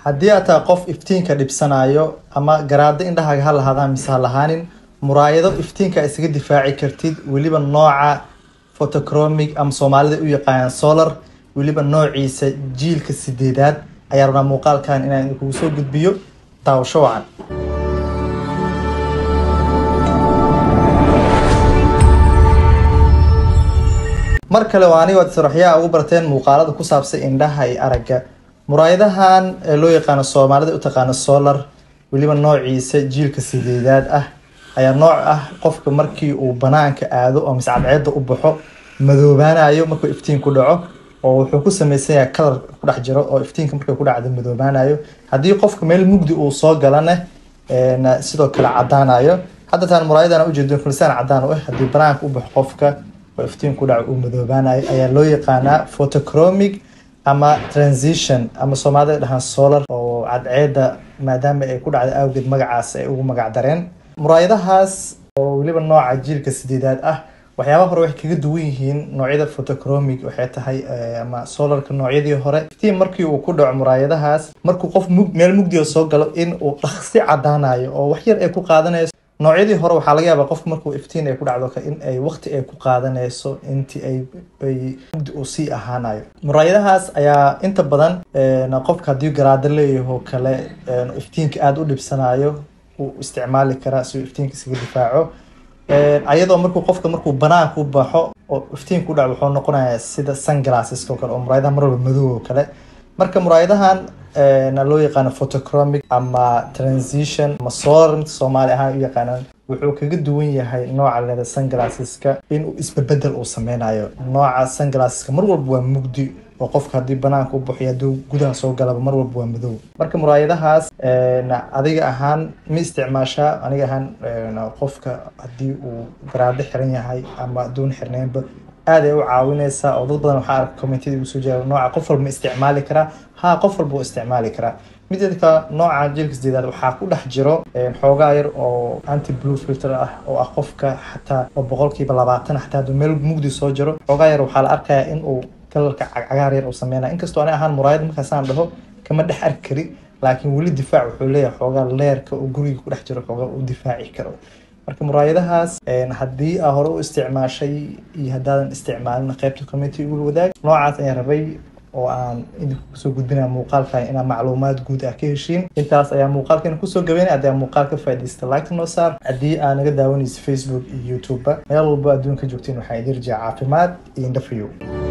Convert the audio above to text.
haddii aad tahay qof iftiinka dhibsanayo ama garaado indhahaaga ha lahaadaan mise ha lahaanin muraayado iftiinka isaga difaaci kartid weliba nooca photochromic ama soomaalida u yaqaanaan solar weliba noociisa jiilka sideedaad ayaa rabnaa muuqaalkan inaan idinkugu soo gudbiyo daawasho wacan mar kale waa aniga saraxyaha ugu barteen muuqaalada ku saabsan indhaha iyo aragga muraayadahan ee loo yaqaano soomaalida u taqaano solar weliba noociisa jiilka sideedaad ah ayaa nooc ah qofka markii uu banaanka aado oo mise cadceeda u baxo madoobaanayo markuu iftiin ku dhaco oo wuxuu ku sameysan yahay kalar ku dhex jiro oo iftiinka markay ku dhacdo madoobaanayo haddii qofka meel mugdi uu soo galana sidoo kale cadaanayo hadda taan muraayadan ujeedo kulisaan cadaan u ah haddii banaanka u baxo qofka oo iftiin ku dhaco uu madoobaanayo ayaa loo yaqaanaa photochromic ama transition ama soomaalida dhahaan solar oo cadceeda maadaama ay ku dhacda awgeed magacaas ay ugu magac dareen muraayadahaas oo weliba nooca jiilka sideedaad ah waxyaabaha hore waxay kaga duwan yihiin noocyada photochromic waxay tahay ama solarka noocyadii hore iftiin markii uu ku dhaco muraayadahaas markuu qof meel mugdiga soo galo in uu dhaqsi cadaanayo oo wax yar ay ku qaadanayso noocyadii hore waxaa laga yaabaa qofku markuu iftiin ay ku dhacdo in ay waqti ay ku qaadanayso intii ay ay mugdi uu sii ahaanayo muraayadahaas ayaa inta badan qofka haddii garaado leeyaho kale iftiinka aada u dhibsanayo uu isticmaali karaa si uu iftiinka isaga difaaco ayadoo markuu qofka markuu banaanka u baxo oo iftiin ku dhaco wuxuu noqonayaa sida sunglasseska oo kale oo muraayadaha mar walba madow oo kale marka muraayadahan na loo yaqaano photochromic ama transition ama solar mid soomaali ahaan u yaqaanaan wuxuu kaga duwan yahay nooca leeda sunglasseska inuu isbebedel uu sameynayo nooca sunglasseska mar walba waa mugdi oo qofka haddii banaanka u baxo hadduu gudaha soo galaba mar walba waa madow marka muraayadahaas adiga ahaan ma isticmaashaa aniga ahaan qofka haddii uu garaado xiran yahay ama aduun xirneynba aad ay u caawineysaa oo dad badan waxaa arka commentida igu soo jeeda nooca qof walba ma isticmaali karaa ha qof walba u isticmaali karaa mideedka nooca jiilka sideedaad waxaa ku dhex jiro xoogaa yar oo anti blue filter ah oo ah qofka xataa oo boqolkiiba labaatan xataa hadduu meel mugdi soo jiro xoogaa yar waxaa la arkayaa in uu kalarka cagaar yar uu sameynaya inkastoo ani ahaan muraayad markaasaan dhaho kama dhex arki kari laakiin weli difaac wuxuu leeyahay xoogaa leerka oo guriga ku dhex jiro xoogaa uu difaaci karo marka muraayadahaas haddii aa hore u isticmaashay iyo haddaadan isticmaalin qaybta community ugula wadaag noocaas ayaan rabay oo aan idinku kusoo gudbinaya muuqaalkan inaa macluumaad guud ah ka heshiin intaas ayaa muuqaalkan kusoo gabeynay haddii aa muuqaal ka faaidaysta lagta noo saar haddii aa naga daawanaysa facebook iyo youtube-ba meel walbo adduunka joogtiin waxaa idin rajaa caafimaad iyo indhafayow